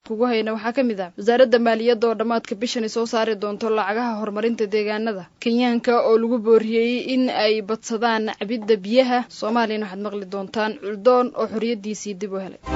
kugu hayna waxaa ka mid ah wasaaradda maaliyadda oo dhammaadka bishani soo saari doonto lacagaha horumarinta deegaanada kenyaanka oo lagu booriyey in ay badsadaan cabidda biyaha soomaaliyana waxaad maqli doontaan culdoon oo xoriyaddiisii dib u helay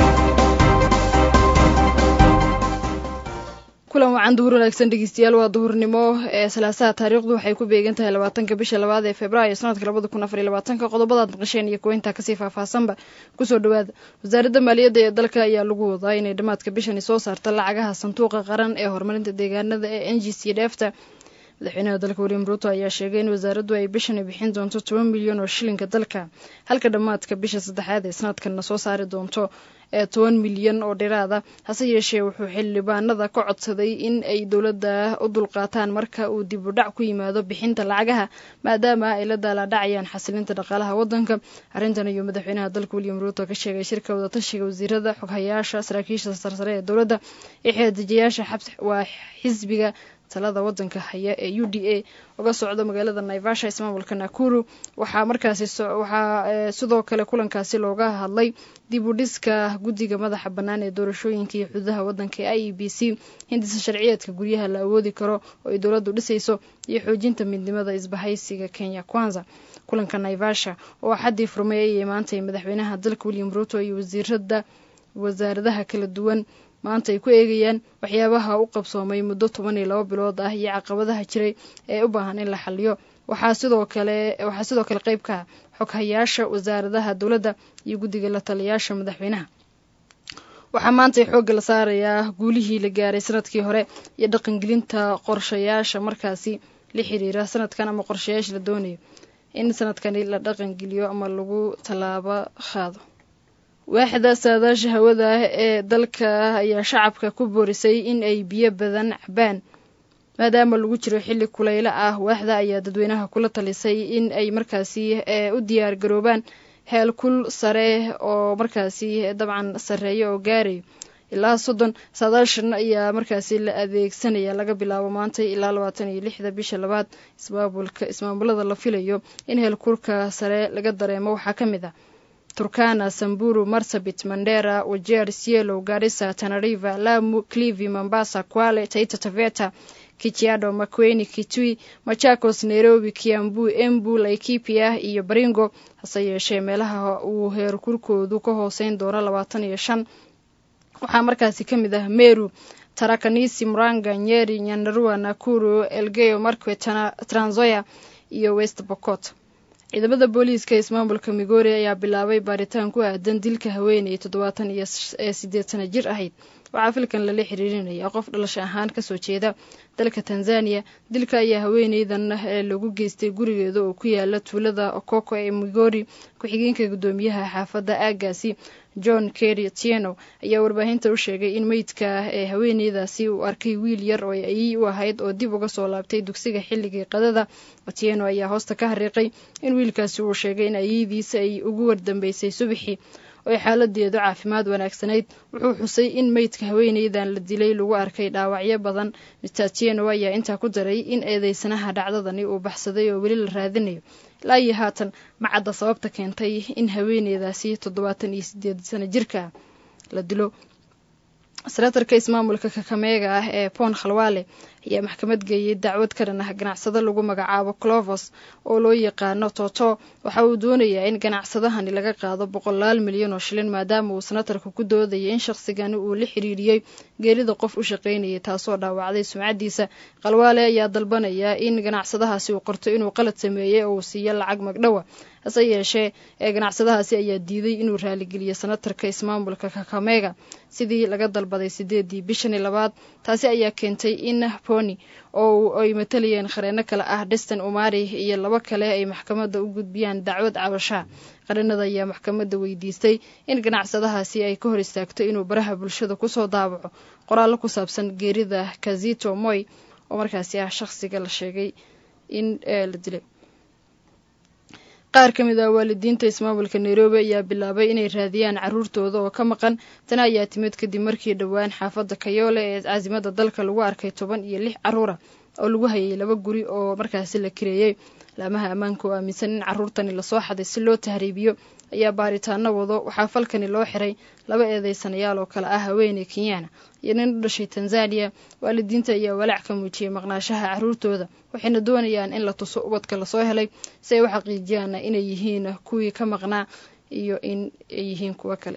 kulan wacan duhur wanaagsan dhegeystayaal waa duhurnimo ee salaasaha taariikhdu waxay ku beegan tahay labaatanka bisha labaad ee februaayo sanadka labada kun afar iyo labaatanka qodobadaad maqasheen iyo kuwa intaa kasii faahfaahsanba kusoo dhawaada wasaaradda maaliyadda ee dalka ayaa lagu wadaa inay dhammaadka bishani soo saarta lacagaha sanduuqa qaran ee horumarinta deegaanada ee n g c dheefta madaxweynaha dalka william ruuto ayaa sheegay in wasaaraddu ay bishani bixin doonto toban milyan oo shilinka dalka halka dhammaadka bisha saddexaad ee sanadkanna soo saari doonto ee toban milyan oo dhiraada hase yeeshee wuxuu xildhibaanada ka codsaday in ay dowladda u dulqaataan marka uu dib u dhac ku yimaado bixinta lacagaha maadaama ay la daalaadhacayaan xasilinta dhaqaalaha waddanka arrintan ayuu madaxweynaha dalka william ruuto ka sheegay shirka wadatashiga wasiirada xoghayaasha saraakiisha sarsare ee dowladda iyo xeedejiyaasha waa xisbiga talada wadanka haya ee u d a uga socda magaalada naivasha ismaamulka nakuru waxaa markaasi waxaa sidoo kale kulankaasi looga hadlay dib u dhiska guddiga madaxa bannaan ee doorashooyinka iyo xududaha waddanka ee i e b c hindisa sharciyeedka guryaha la awoodi karo oo ay dowladdu dhisayso iyo xoojinta midnimada isbahaysiga kenya kwanza kulanka naivasha oo xaddii furmay ayay maantay madaxweynaha dalka william ruuto iyo wasiirada wasaaradaha kala duwan maanta ay ku eegayaan waxyaabaha u qabsoomay muddo toban iyo laba bilood ah iyo caqabadaha jiray ee u baahan in la xaliyo waxaa sidoo kale waxaa sidoo kale qayb ka ah xoghayaasha wasaaradaha dowladda iyo guddiga la taliyaasha madaxweynaha waxaa maantay xoogga la saarayaa guulihii la gaaray sanadkii hore iyo dhaqangelinta qorshayaasha markaasi la xiriira sanadkan ama qorshayaasha la doonayo in sanadkani la dhaqangeliyo ama lagu tallaabo qaado waaxda saadaasha hawada ee dalka ayaa shacabka ku boorisay in ay biyo badan cabaan maadaama lagu jiro xilli kuleylo ah waaxda ayaa dadweynaha kula talisay in ay markaasi u diyaar garoobaan heel kul sare oo markaasi dabcan sareeya oo gaarayo ilaa soddon saadaashan ayaa markaasi la adeegsanaya laga bilaabo maanta ilaa labaatan iyo lixda bisha labaad ismaamulka ismaamulada la filayo in heelkurka sare laga dareemo waxaa ka mid ah turkana samburu marsabit mandera wajeer sielo garissa tanariva lamu clivi mombasa kwale taita taveta kichiado makweni kitui machakos nairobi kiambu embu laikipia iyo baringo hase yeeshee meelaha uu heerkurkoodu ka hooseyn doono labaatan iyo shan waxaa markaasi ka mid ah meru tarakanisi muranga nyeri nyandarua nakuru elgeyo markwe tranzoya iyo west bocot ciidamada booliiska ismaamulka migori ayaa bilaabay baaritaan ku aadan dilka haweeney toddobaatan iyo ee sideed sana jir ahayd waxaa filkan lala xiriirinaya qof dhalasho ahaan kasoo jeeda dalka tanzaniya dilka ayaa haweeneydan ee lagu geystay gurigeeda oo ku yaala tuulada okoko ee migori ku-xigeenka guddoomiyaha xaafadda aagaasi john kerry tieno ayaa warbaahinta u sheegay in meydka ee haweeneydaasi uu arkay wiil yar oo ayey u ahayd oo dib uga soo laabtay dugsiga xilligii qadada tieno ayaa hoosta ka hariiqay in wiilkaasi uu sheegay in ayeydiisa ay ugu wardambeysay subaxii oo ay xaaladeedu caafimaad wanaagsanayd wuxuu xusay in meydka haweeneydan la dilay lagu arkay dhaawacyo badan mister tieno ayaa intaa ku daray in eedeysanaha dhacdadani uu baxsaday oo weli la raadinayo ilaa iyo haatan macadda sababta keentay in haweeneydaasi toddobaatan iyo sideed sano jirka la dilo senatarka ismaamulka kakameega ah ee pon khalwaale ayaa maxkamad geeyey dacwad ka dhan ah ganacsado lagu magacaabo clovos oo loo yaqaano toto waxa uu doonayaa in ganacsadahani laga qaado boqolaal milyan oo shilin maadaama uu senatarka ku doodayay in shaqsigani uu la xiriiriyey geerida qof u shaqaynayay taasoo dhaawacday sumcaddiisa khalwaale ayaa dalbanaya in ganacsadahaasi uu qorto inuu qalad sameeyey oo uu siiyo lacag magdhowa hase yeeshee ee ganacsadahaasi ayaa diiday inuu raaligeliyo senatarka ismaamulka kakameega sidii laga dalbaday sideedii bishani labaad taasi ayaa keentay in poni oo ay matalayeen qareeno kale ah deston umari iyo labo kale ay maxkamadda u gudbiyaan dacwad cabashaa qareenada ayaa maxkamadda weydiistay in ganacsadahaasi ay ka hor istaagto inuu baraha bulshada kusoo daabaco qoraallo ku saabsan geerida kazito moy oo markaasi ah shaqsiga la sheegay in la dilay qaar ka mid ah waalidiinta ismaamulka nairobi ayaa bilaabay inay raadiyaan caruurtooda oo ka maqan tani ayaa timid kadib markii dhowaan xaafadda kayoole ee caasimada dalka lagu arkay toban iyo lix caruura oo lagu hayay laba guri oo markaasi la kireeyey laamaha ammaanka oo aaminsan in caruurtani lasoo xaday si loo tahriibiyo ayaa baaritaano wado waxaa falkani loo xiray laba eedeysanayaal oo kale ah haweeney kenyaana iyo nin u dhashay tanzaniya waalidiinta ayaa walaac ka muujiyey maqnaashaha caruurtooda waxayna doonayaan in la tuso ubadka lasoo helay si ay u xaqiijiyaan inay yihiin kuwii ka maqnaa iyo in ay yihiin kuwo kale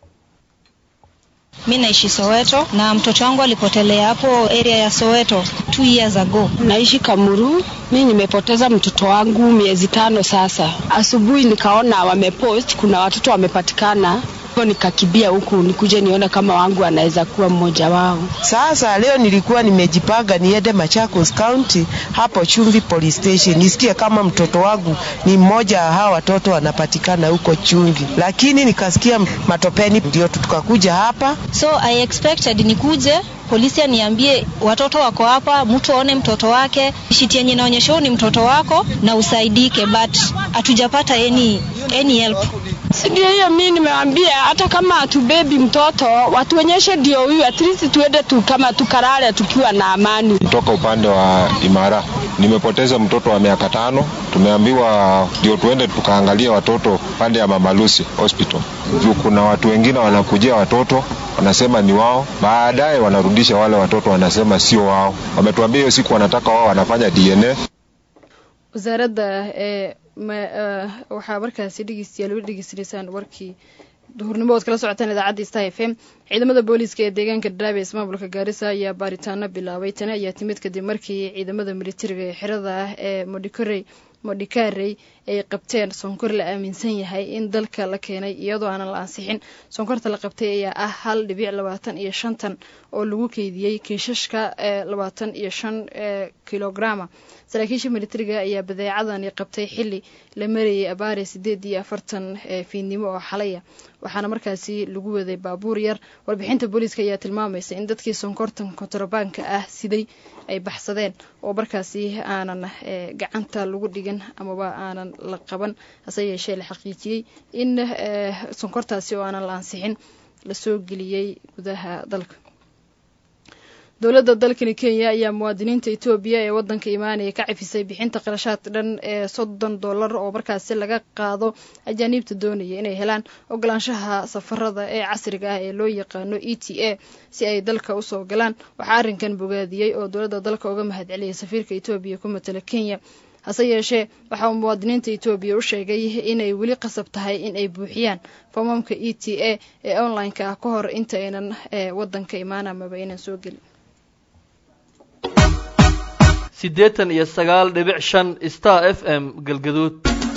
Mi naishi Soweto na mtoto wangu alipotelea hapo area ya Soweto two years ago. Naishi Kamuru. Mi nimepoteza mtoto wangu miezi tano sasa. Asubuhi nikaona wamepost kuna watoto wamepatikana, hivyo nikakibia huku nikuje nione kama wangu anaweza kuwa mmoja wao. Sasa leo nilikuwa nimejipanga niende Machakos County hapo Chumvi Police Station nisikie kama mtoto wangu ni mmoja wa hawa watoto wanapatikana huko Chumvi, lakini nikasikia matopeni, ndio tukakuja hapa. So I expected nikuje polisi aniambie watoto wako hapa, mtu aone mtoto wake, shiti yenye inaonyesha ni mtoto wako na usaidike, but hatujapata any, any help. Ndio hiyo mi nimewambia, hata kama hatubebi mtoto watuonyeshe ndio huyu, at least tuende tu kama tukarare tukiwa na amani. Kutoka upande wa Imara nimepoteza mtoto wa miaka tano. Tumeambiwa ndio tuende tukaangalia watoto pande ya Mama Lucy Hospital juu kuna watu wengine wanakujia watoto wanasema ni wao, baadaye wanarudisha wale watoto wanasema sio wao. Wametuambia hiyo siku wanataka wao wanafanya DNA. wasaaradda ee waxaa markaasi dhegeystayaal weli dhegeysanaysaan warkii duhurnimo ood kala socotaan idaacadda star f m ciidamada booliiska ee deegaanka dhadhaab ee ismaamulka gaarisa ayaa baaritaano bilaabay tani ayaa timid kadib markii ciidamada militariga ee xirada ah ee modhikorey modhikarey ay qabteen sonkor la aaminsan yahay in dalka la keenay iyadoo aanan la ansixin sonkorta la qabtay ayaa ah hal dhibic labaatan iyo shantan oo lagu keydiyey kiishashka ee labaatan iyo shan kilograma saraakiisha militariga ayaa badeecadani qabtay xili la marayay abaare sideed iyo afartan fiidnimo oo xalaya waxaana markaasi lagu waday baabuur yar warbixinta booliiska ayaa tilmaamaysa in dadkii sonkortan kontrabaanka ah siday ay baxsadeen oo markaasi aanan gacanta lagu dhigin amaba aanan la qaban hase yeeshee la xaqiijiyey in sonkortaasi oo aanan la ansixin lasoo geliyey gudaha dalka dowladda dalkani kenya ayaa muwaadiniinta etoobiya ee waddanka imaanaya ka cafisay bixinta qarashaad dhan ee soddon dollar oo markaasi laga qaado ajaaniibta doonaya inay helaan ogolaanshaha safarada ee casriga ah ee loo yaqaano e t a si ay dalka usoo galaan waxaa arrinkan bogaadiyey oo dowladda dalka uga mahad celiyay safiirka etoobiya ku matala kenya hase yeeshee waxa uu muwaadiniinta etoobiya u sheegay inay weli qasab tahay in ay buuxiyaan foomamka e t a ee online-ka ah ka hor inta aynan waddanka imaan amaba aynan soo gelin siddeetan iyo sagaal dhibic shan star f m galgaduud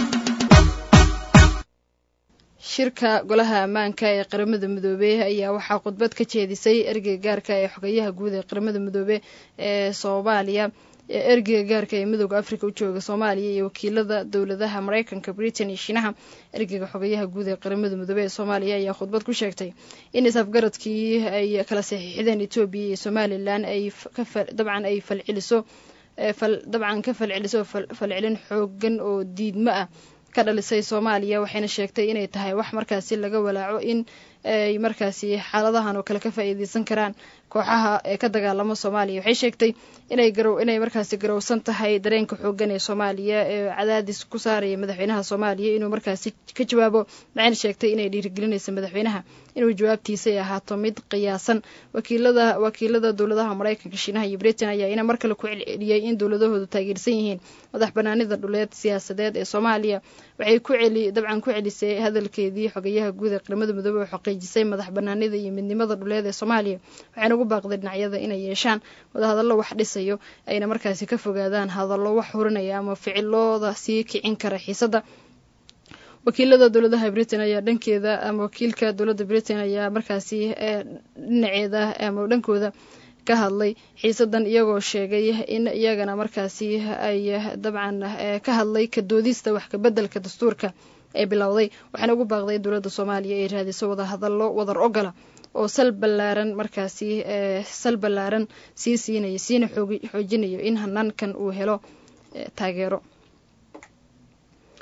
shirka golaha ammaanka ee qaramada midoobey ayaa waxaa khudbad ka jeedisay ergeyga gaarka ee xogayaha guud ee qaramada midoobe ee soomaaliya ergeyga gaarka ee midooda africa u jooga soomaaliya iyo wakiilada dowladaha mareykanka britain iyo shiinaha ergeyga xogayaha guud ee qaramada midoobe ee soomaaliya ayaa khudbad ku sheegtay in is-afgaradkii ay kala saxiixdeen etoobiya iyo somalilan ay dabcan ay falceliso dabcan ka falceliso falcelin xoogan oo diidmo ah ka dhalisay soomaaliya waxayna sheegtay inay tahay wax markaasi laga walaaco in ay markaasi xaaladahan oo kale ka faa'iideysan karaan kooxaha ee ka dagaalamo soomaaliya waxay sheegtay inay garow inay markaasi garowsan tahay dareenka xoogan ee soomaaliya ee cadaadis ku saaraya madaxweynaha soomaaliya inuu markaasi ka jawaabo waxayna sheegtay inay dhiirigelinaysa madaxweynaha inuu jawaabtiisa ay ahaato mid qiyaasan wakiilada wakiilada dowladaha mareykanka shiinaha iyo britain ayaa ina mar kale ku celceliyey in dowladahoodu taageersan yihiin madax banaanida dhuleed siyaasadeed ee soomaaliya waxay ku celi dabcan ku celisay hadalkeedii xogayaha guud ee qaramada midoobe oo xaqiijisay madax banaanida iyo midnimada dhuleed ee soomaaliya waxayna ugu baaqday dhinacyada inay yeeshaan wadahadallo wax dhisayo ayna markaasi ka fogaadaan hadallo wax hurinaya ama ficilooda sii kicin kara xiisadda wakiilada dowladaha britain ayaa dhankeeda ama wakiilka dowladda britain ayaa markaasi dhinaceeda ama dhankooda ka hadlay xiisadan iyagoo sheegay in iyagana markaasi ay dabcan ka hadlay ka doodista wax kabeddelka dastuurka ee bilowday waxaana ugu baaqday dowladda soomaaliya ay raadiso wadahadallo wadar ogola oo sal ballaaran markaasi sal ballaaran sii siinayo siina xoojinayo in hanaankan uu helo taageero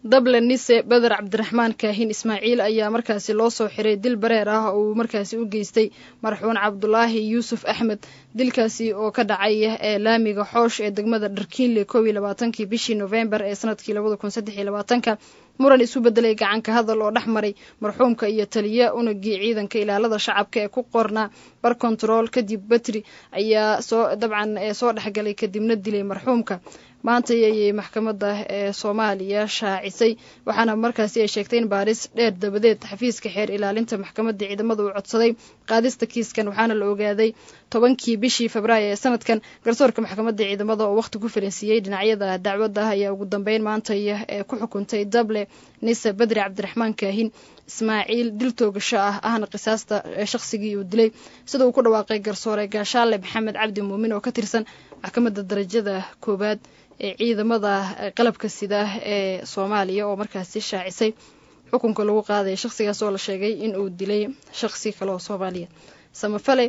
dable nise beder cabdiraxmaan kaahin ismaaciil ayaa markaasi loo soo xiray dil bareer ah oo uu markaasi u geystay marxuun cabdulaahi yuusuf axmed dilkaasi oo ka dhacay ee laamiga xoosh ee degmada dharkiinle koob iyo labaatankii bishii novembar ee sanadkii labada kun saddex iyo labaatanka muran isu bedelay gacanka hadal oo dhex maray marxuumka iyo taliya unagii ciidanka ilaalada shacabka ee ku qornaa bar control kadib batri ayaa soo dabcan soo dhexgalay kadibna dilay marxuumka maanta ayay maxkamadda ee soomaaliya shaacisay waxaana markaasi ay sheegtay in baaris dheer dabadeed xafiiska xeer ilaalinta maxkamadda ciidamada uu codsaday qaadista kiiskan waxaana la ogaaday tobankii bishii febraayo ee sanadkan garsoorka maxkamadda ciidamada oo waqti ku faransiiyey dhinacyada dacwadda ayaa ugu dambeyn maanta ee ku xukuntay dable nise bedri cabdiraxmaan kaahin ismaaciil dil toogasho ah ahna qisaasta shaqsigii uu dilay sida uu ku dhawaaqay garsoore gaashaale maxamed cabdi muumin oo ka tirsan maxkamadda darajada koowaad ee ciidamada qalabka sida ee soomaaliya oo markaasi shaacisay xukunka lagu qaadaya shaqsigaas oo la sheegay in uu dilay shaqsi kale oo soomaaliya samafale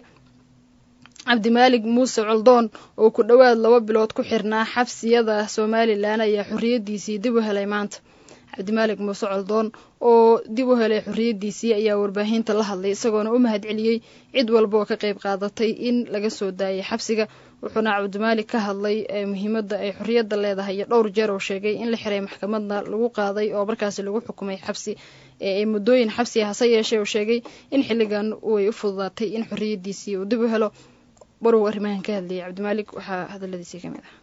cabdimaalig muuse coldoon oo ku dhowaad laba bilood ku xirnaa xabsiyada somalilan ayaa xorriyaddiisii dib u helay maanta cabdimaalig muuse coldoon oo dib u helay xorriyaddiisii ayaa warbaahinta la hadlay isagoona u mahad celiyey cid walba oo ka qayb qaadatay in laga soo daayay xabsiga wuxuuna cabdimaalig ka hadlay muhiimadda ay xorriyadda leedahay iyo dhowr jeer oo sheegay in la xiray maxkamadna lagu qaaday oo markaasi lagu xukumay xabsi ee muddooyin xabsi hase yeeshee oo sheegay in xilligan way u fududaatay in xorriyaddiisii uu dib u helo barow arrimahan ka hadlayay cabdimaalig waxaa hadaladiisii ka mid ah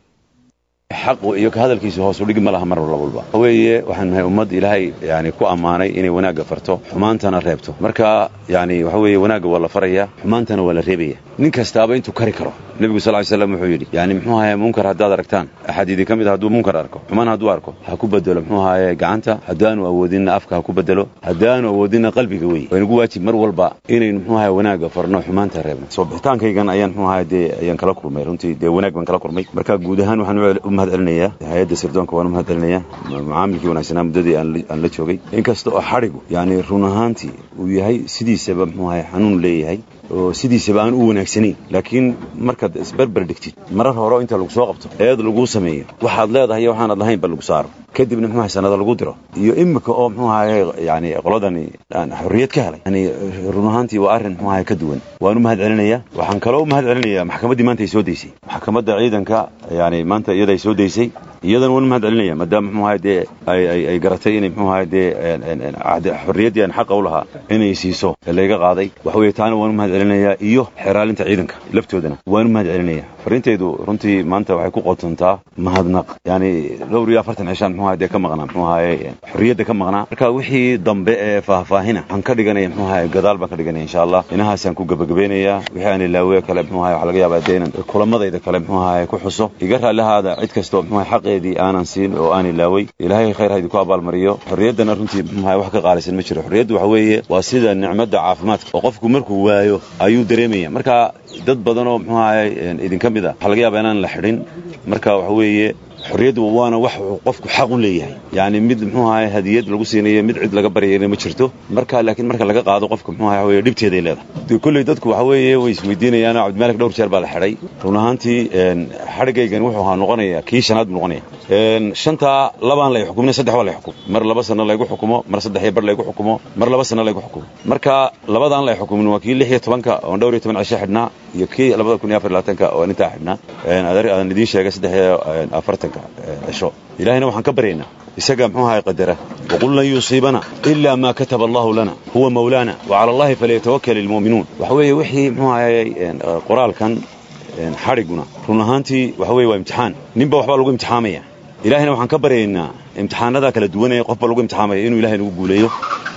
xaqu iyo ka hadalkiisa hoos u dhigi ma laha mar walba weeye waxaan nahay ummad ilaahay yani ku ammaanay inay wanaagga farto xumaantana reebto marka yani waxa weeye wanaagga waa la faraya xumaantana waa la reebaya nin kastaaba intuu kari karo nebigu sal ly slam wuxuu yidhi yani muxuu ahaye munkar haddaad aragtaan axad idin ka mid a hadduu munkar arko xumaan hadduu arko ha ku bedelo muxuu ahaye gacanta haddaanu awoodinna afka ha ku bedelo haddaanu awoodinna qalbiga wey waynagu waajib mar walba inaynu muxuu ahaye wanaagga farno xumaanta reebno soo bixitaankaygan ayaan muxuu ahaye dee ayaan kala kulmay runtii dee wanaag baan kala kulmay marka guud ahaan waxaan u mahad celinaya hay-adda sirdoonka waan u mahad celinaya macaamilkii wanaagsanaa muddadii aan la joogay inkasta oo xadhigu yani run ahaantii uu yahay sidiisaba muxuu ahaye xanuun leeyahay oo sidiisaba aan u wanaagsanayn laakiin markaad isberber dhigtid marar hore inta lagu soo qabto eed laguu sameeyo waxaad leedahay iyo waxaanad lahayn ba lagu saaro kadibna muxuu ahay sanada lagu diro iyo imika oo muxuu ahaye yani qoladani xorriyad ka helay yani run ahaantii waa arrin muxuu ahaye ka duwan waan u mahad celinaya waxaan kaloo u mahad celinaya maxkamaddii maanta ay soo daysay maxkamadda ciidanka yani maanta iyada ay soo daysay iyadana waan u mahad celinaya maadaama muxuu ahaye dee ay garatay inay muxuu ahaye dee xorriyaddii aan xaqa u lahaa inay siiso ee layga qaaday waxa weeye taana waan u mahad celinaya iyo xeraalinta ciidanka laftoodana waan u mahad celinaya farintaydu runtii maanta waxay ku qotontaa mahadnaq yani dhowr iyo afartan cishaan muxuu ahaye dee ka maqnaa muxuu ahaye xorriyadda ka maqnaa marka wixii dambe ee faahfaahina waxaan ka dhiganaya muxuu ahaye gadaal baan ka dhiganaya insha allah inahaasaan ku gebagabeynaya wixii aan ilaawe kale muxuu ahaye waxaa laga yaabaa dee inan kulamadayda kale muxuu ahaye ku xuso iga raallihaada cid kastoo muxuu ahaye xaqeedii aanan siin oo aan ilaaway ilaahay khayr ha idinku abaalmariyo xorriyaddana runtii muxuu ahaye wax ka qaalisan ma jiro xorriyaddu waxa weeye waa sida nicmadda caafimaadka oo qofku markuu waayo ayuu dareemaya marka dad badan oo muxuu ahaye idinka mid a waxaa laga yaabaa inaan la xidhin marka waxa weeye xorriyaddu waana wax qofku xaq u leeyahay yani mid muxuu ahaye hadiyad lagu siinayo mid cid laga baryayna ma jirto marka laakiin marka laga qaado qofka muxuu ahaye weye dhibteeday leedahay kolley dadku waxa weeye way isweydiinayaan cabdimalik dhowr jeer baa la xidhay run ahaantii xadhigaygan wuxuu ahaa noqonaya kii shanaad buu noqonaya shantaa labaan lay xukumina saddex waa lay xukum mar laba sano laygu xukumo mar saddex iyo bar laygu xukumo mar laba sano laygu xukumo marka labadaan lay xukumin waa kii lix iyo tobanka oon dhowr iyo toban cisho xidhnaa iyo kii labada kun iyo afar labaatanka oo intaa xidhnaa aan idiin sheegay saddex iyo afartanka cisho ilahayna waxaan ka baryaynaa isaga muxuu ahay qadara waqul lan yusiibana ila ma kataba allahu lana huwa mawlaana wacala allahi falyatawakal ilmu'minuun waxa weeye wixii muxuu ahayey qoraalkan xadhiguna run ahaantii waxa weye waa imtixaan ninba waxbaa lagu imtixaamaya ilahayna waxaan ka baryaynaa imtixaanadaa kala duwanaya qofba lagu imtixaamaya inuu ilahay nagu guuleeyo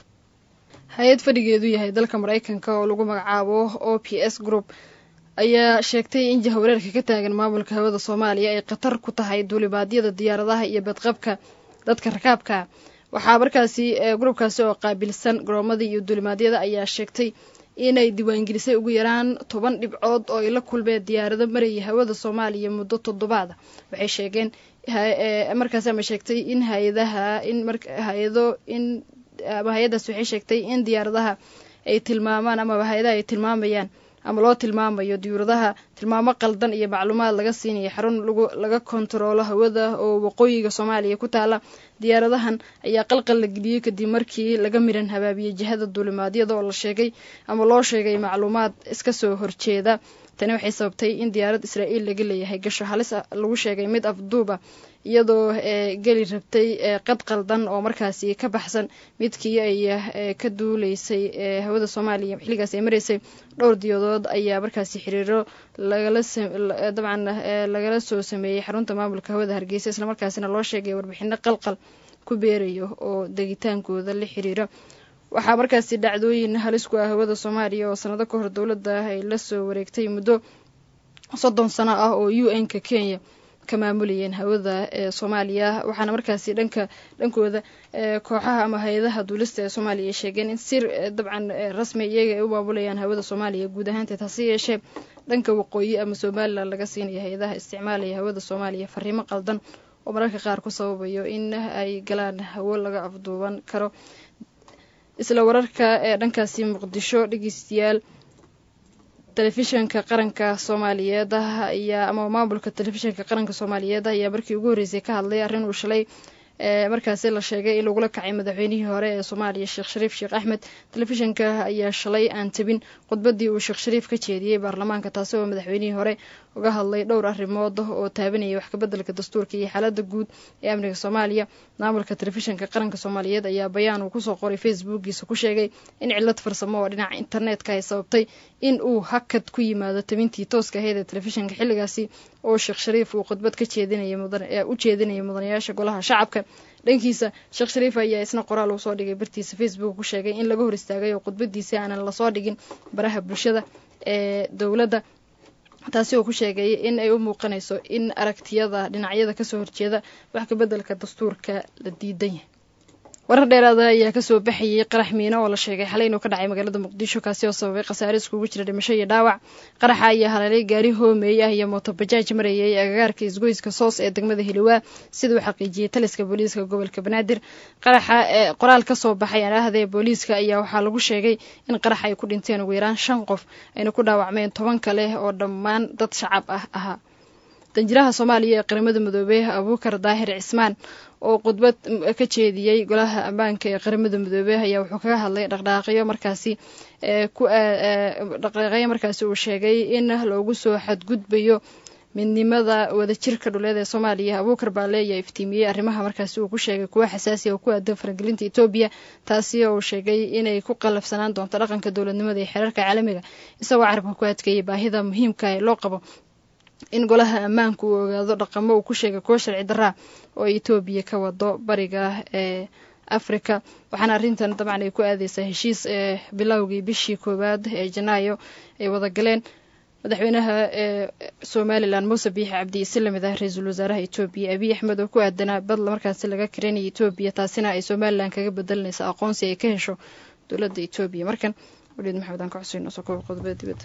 hay-ad fadhigeedu yahay dalka maraykanka oo lagu magacaabo o p s group ayaa sheegtay in jahawareerka ka taagan maamulka hawada soomaaliya ay khatar ku tahay duulibaadyada diyaaradaha iyo badqabka dadka rakaabka waxaa markaasi gruubkaasi oo qaabilsan garoomadii iyo duulimaadyada ayaa sheegtay inay diiwaangelisay ugu yaraan toban dhibcood oo ay la kulmeen diyaarado marayay hawada soomaaliya muddo toddobaada waxay sheegeen markaasi ama sheegtay in hay-adaha in hay-ado in ama hay-addaas waxay sheegtay in diyaaradaha ay tilmaamaan amaba hay-adaha ay tilmaamayaan ama loo tilmaamayo diyuuradaha tilmaamo qaldan iyo macluumaad laga siinayo xarun lagu laga kontaroolo hawada oo waqooyiga soomaaliya ku taala diyaaradahan ayaa qalqal la geliyey kadib markii laga miran habaabiyey jihada duulimaadyada oo la sheegay ama loo sheegay macluumaad iska soo horjeeda tani waxay sababtay in diyaarad israa'iil laga leeyahay gasho halis lagu sheegay mid afduuba iyadoo geli rabtay qad qaldan oo markaasi ka baxsan midkii ay ka duuleysay hawada soomaaliya xilligaas ay maraysay dhowr diyadood ayaa markaasi xiriiro dabcan lagala soo sameeyey xarunta maamulka hawada hargeysa islamarkaasina loo sheegay warbixino qalqal ku beerayo oo degitaankooda la xiriira waxaa markaasi dhacdooyin halis ku ah hawada soomaaliya oo sanado ka hor dowladda ay la soo wareegtay muddo soddon sano ah oo u n ka kenya ka maamulayeen hawada ee soomaaliya waxaana markaasi dhanka dhankooda kooxaha ama hay-adaha duulista ee soomaaliya ay sheegeen in sir dabcan rasmi iyaga ay u maamulayaan hawada soomaaliya guud ahaanteed hase yeeshee dhanka waqooyi ama somalilan laga siinaya hay-adaha isticmaalaya hawada soomaaliya fariimo qaldan oo mararka qaar ku sababayo in ay galaan hawo laga afduuban karo isla wararka ee dhankaasi muqdisho dhegeystayaal telefishanka qaranka soomaaliyeed ayaa ama maamulka telefishanka qaranka soomaaliyeed ayaa markii ugu horreysay ka hadlay arrin uu shalay markaasi la sheegay in lagula kacay madaxweynihii hore ee soomaaliya sheekh shariif sheekh axmed telefishanka ayaa shalay aan tabin khudbadii uu sheekh shariif ka jeediyey baarlamaanka taasi oo madaxweynihii hore uga hadlay dhowr arrimood oo taabanayay wax kabeddelka dastuurka iyo xaaladda guud ee amniga soomaaliya maamulka telefishanka qaranka soomaaliyeed ayaa bayaan uu kusoo qoray facebookiisa ku sheegay in cilad farsamo oo dhinaca internetka ay sababtay in uu hakad ku yimaado tabintii tooska ahayd ee telefishanka xilligaasi oo sheekh shariif uu khudbad ka jeedinaya u jeedinayay mudanayaasha golaha shacabka dhankiisa sheekh shariif ayaa isna qoraal uu soo dhigay bartiisa facebook ku sheegay in laga hor istaagay oo khudbadiisi aanan lasoo dhigin baraha bulshada ee dowladda taasi oo ku sheegay in ay u muuqanayso in aragtiyada dhinacyada kasoo horjeeda wax kabeddelka dastuurka la diidan yahay warar dheeraada ayaa kasoo baxayay qarax miino oo la sheegay xalay inuu ka dhacay magaalada muqdisho kaasi oo sababay khasaare iskugu jira dhimasho iyo dhaawac qaraxa ayaa haleelay gaari hoomeey ah iyo mootobajaaj marayay agagaarka isgoyska soos ee degmada hiliwaa sida uu xaqiijiyey taliska booliiska gobolka banaadir qaraxa qoraal kasoo baxay aahda ee booliiska ayaa waxaa lagu sheegay in qaraxa ay ku dhinteen ugu yaraan shan qof ayna ku dhaawacmeen toban kale oo dhammaan dad shacab ah ahaa danjiraha soomaaliya ee qaramada midoobey abuukar daahir cismaan oo khudbad ka jeediyey golaha ammaanka ee qaramada midoobey ayaa wuxuu kaga hadlay dhaqdhaaqyo markaasi ku dhaqdhaaqyo markaasi uu sheegay in loogu soo xadgudbayo midnimada wadajirka dhuleed ee soomaaliya abuukar baale ayaa iftiimiyey arrimaha markaasi uu ku sheegay kuwa xasaasiya oo ku aadan faragelinta etoobiya taasi oo uu sheegay inay ku qallafsanaan doonto dhaqanka dowladnimada iyo xeerarka caalamiga isagoo carabka ku adkeeyay baahida muhiimka ee loo qabo in golaha ammaanku uu ogaado dhaqamo uu ku sheegay kuwo sharci daraa oo etoobiya ka wado bariga ee africa waxaana arrintan dabcan ay ku aadeysaa heshiis ee bilowgii bishii koowaad ee janaayo ay wada galeen madaxweynaha ee somalilan muuse biixi cabdi isi lamid ah ra-iisul wasaaraha etoobiya abiy axmed oo ku aadanaa badla markaasi laga karanaya etoobiya taasina ay somalilan kaga bedelanaysa aqoonsi ay ka hesho dowladda etoobiya markan waliid maxamed aan ka xuseyn soo koba qodobada dibadda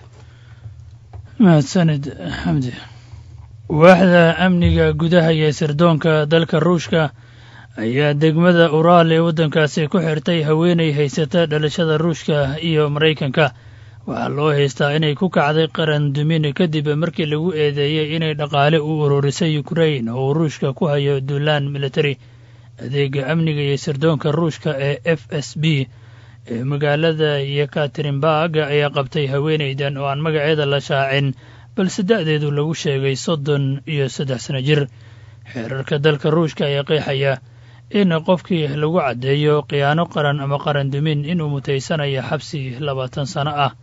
mahadsanid xamdi waaxda amniga gudaha iyo sirdoonka dalka ruushka ayaa degmada uraal ee waddankaasi ku xirtay haweenay haysata dhalashada ruushka iyo maraykanka waxaa loo haystaa inay ku kacday qaran dumin kadib markii lagu eedeeyey inay dhaqaale u ururisay ukrain oo uu ruushka ku hayo duulaan militari adeega amniga iyo sirdoonka ruushka ee f s b ee magaalada yekaterinburg ayaa qabtay haweenaydan oo aan magaceeda la shaacin balse da'deedu lagu sheegay soddon iyo saddex sano jir xeerarka dalka ruushka ayaa qeexaya in qofkii lagu caddeeyo khiyaano qaran ama qaran dumin inuu mutaysanayo xabsi labaatan sano ah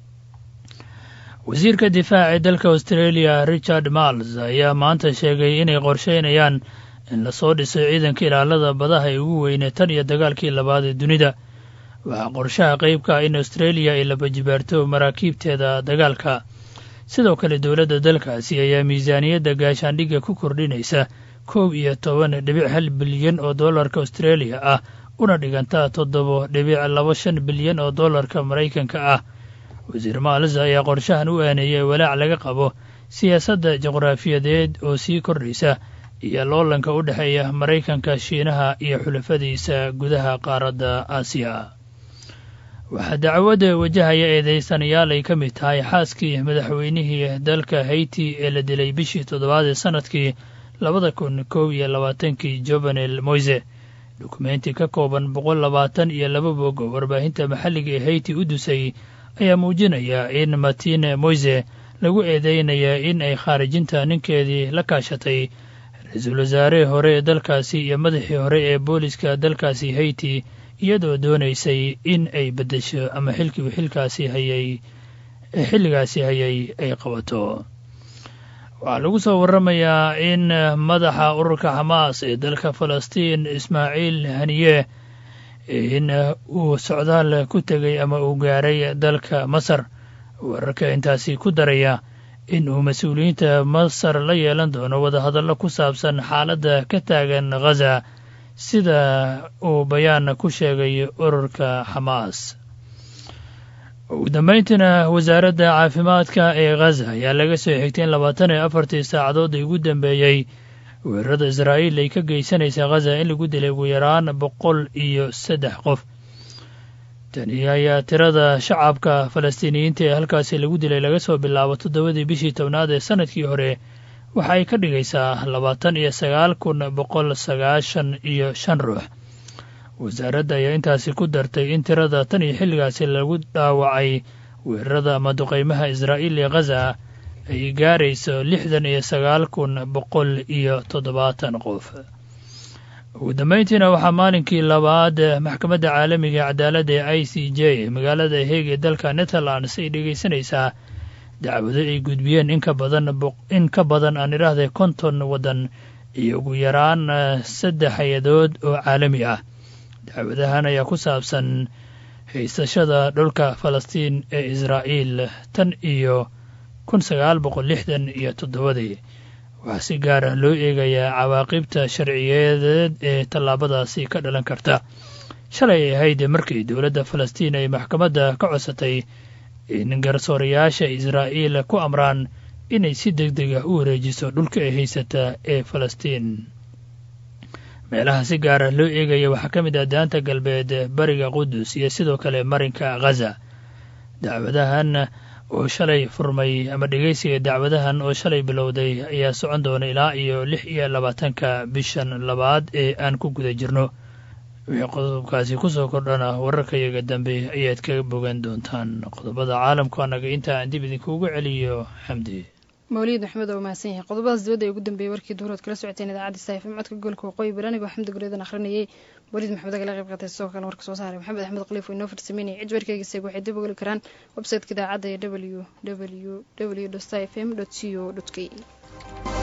wasiirka difaaca ee dalka australia richard marles ayaa maanta sheegay inay qorsheynayaan in lasoo dhiso ciidanka ilaalada badaha ee ugu weyne tan iyo dagaalkii labaad ee dunida waxaa qorshaha qeybka ah in australia ay labajibaarto maraakiibteeda dagaalka sidoo kale dowladda dalkaasi ayaa miisaaniyadda gaashaandhigga ku kordhinaysa koob iyo toban dhibic hal bilyan oo dollarka australia ah una dhiganta toddoba dhibic laba shan bilyan oo dollarka maraykanka ah wasiir maalis ayaa qorshahan u aaneeyay walaac laga qabo siyaasadda juqraafiyadeed oo sii kordhaysa iyo loolanka u dhexeeya maraykanka shiinaha iyo xulafadiisa gudaha qaaradda aasiya waxaa dacwadda wajahaya eedeysanayaal ay ka mid tahay xaaskii madaxweynihii dalka hayti ee la dilay bishii toddobaad ee sannadkii labada kun kow iyo labaatankii jovenel moise dukumenti ka kooban boqol labaatan iyo laba bog oo warbaahinta maxalliga ee hayti u dusay ayaa muujinaya in martine moise lagu eedeynaya in ay khaarijinta ninkeedii la kaashatay ra-iisul wasaarihii hore ee dalkaasi iyo madaxii hore ee booliska dalkaasi hayti iyadoo doonaysay in ay beddesho ama xilkii xilkaasi hayay xilligaasi hayay ay qabato waxaa lagu soo warramayaa in madaxa ururka xamaas ee dalka falastiin ismaaciil haniye in uu socdaal ku tegay ama uu gaaray dalka masar wararka intaasi ku daraya in uu mas-uuliyiinta masar la yeelan doono wadahadallo ku saabsan xaaladda ka taagan ghaza sida uu bayaan ku sheegay ururka xamaas ugu dambayntiina wasaaradda caafimaadka ee ghaza ayaa laga soo xigtay in labaatan iyo afartii saacadood ay ugu dambeeyey weerarada israa'iil ay ka geysanaysa ghaza in lagu dilay ugu yaraan boqol iyo saddex qof tani ayaa tirada shacabka falastiiniyiinta ee halkaasi lagu dilay laga soo bilaabo toddobadii bishii tobnaad ee sanadkii hore waxa ay ka dhigaysaa labaatan iyo sagaal kun boqol sagaashan iyo shan ruux wasaaradda ayaa intaasi ku dartay in tirada tan iyo xilligaasi lagu dhaawacay weerarada ama duqaymaha israa'iil ee ghaza ay gaarayso lixdan iyo sagaal kun boqol iyo toddobaatan qof ugu dambayntiina waxaa maalinkii labaad maxkamadda caalamiga cadaaladda ee i c j magaalada heeg ee dalka netherlands ay dhegaysanaysaa dacwado ay gudbiyeen in ka badan in ka badan aan idhaahday konton waddan iyo ugu yaraan saddex hay-adood oo caalami ah dacwadahan ayaa ku saabsan haysashada dhulka falastiin ee israa'iil tan iyo kun sagaal boqol lixdan iyo toddobadii waxaa si gaar ah loo eegayaa cawaaqibta sharciyeedeed ee tallaabadaasi ka dhalan karta shalay ay ahayd markii dowladda falastiin ay maxkamadda ka codsatay in garsoorayaasha israa'iil ku amraan inay si deg deg ah u wareejiso dhulka ay haysata ee falastiin meelaha si gaar ah loo eegaya waxaa ka mid ah daanta galbeed bariga qudus iyo sidoo kale marinka ghaza dacwadahan oo shalay furmay ama dhegeysiga dacwadahan oo shalay bilowday ayaa socon doona ilaa iyo lix iyo labaatanka bishan labaad ee aan ku guda jirno wixii qodobkaasi kusoo kordhana wararkayaga dambe ayaad kaga bogan doontaan qodobada caalamku annaga inta aan dib idinkuugu celiyo xamdi mawlid maxmed oo mahadsan yahay qodobadaas dibadda ee ugu dambeeyey warkii duhurood kala socoteen idaacadda saifm codka gobolka waqooyi bari anigoo xamdi gureedan akhrinayay waliid maxmed agala qayb qaatay sidoo kale warka soo saaray maxamed axmed khaliif oo inoo farsameynayay cid warkeygiisayg waxay dib ogoli karaan websiteka idaacadda ee w w w sta f m co k e